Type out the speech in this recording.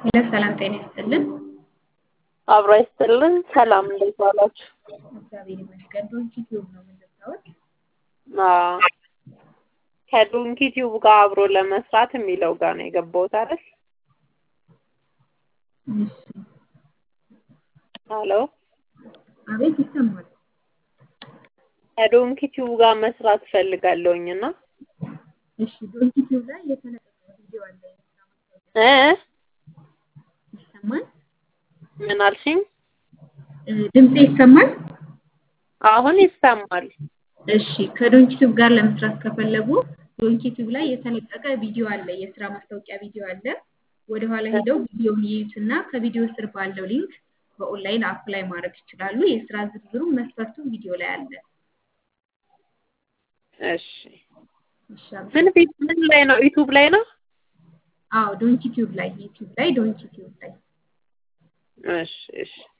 ሄሎ ሰላም ጤና ይስጥልን። አብሮ ይስጥልን። ሰላም እንዴት ዋላችሁ? እግዚአብሔር ይመስገን። ዶንኪ ቲዩብ ነው የምንሰራው። አዎ ከዶንኪ ቲዩብ ጋር አብሮ ለመስራት የሚለው ጋር ነው የገባሁት አይደል? እሺ ሄሎ አቤት ይሰማል። ከዶንኪ ቲዩብ ጋር መስራት ፈልጋለሁኝ እና እሺ ዶንኪ ቲዩብ ላይ የተለቀቀ ቪዲዮ አለ። እ ይሰማል? ምን አልሽኝ? እ ድምጼ ይሰማል? አሁን ይሰማል። እሺ ከዶንኪ ቲዩብ ጋር ለመስራት ከፈለጉ ዶንኪ ቲዩብ ላይ የተለቀቀ ቪዲዮ አለ። የስራ ማስታወቂያ ቪዲዮ አለ። ወደ ኋላ ሄደው ቪዲዮውን ይዩትና ከቪዲዮ ስር ባለው ሊንክ በኦንላይን አፕላይ ማድረግ ይችላሉ። የስራ ዝርዝሩ መስፈርቱ ቪዲዮ ላይ አለ። እሺ እሺ ምን ፊት ምን ላይ ነው? ዩቲዩብ ላይ ነው? አዎ ዶንኪ ቲዩብ ላይ ዩቲዩብ ላይ ዶንኪ ቲዩብ ላይ እሺ እሺ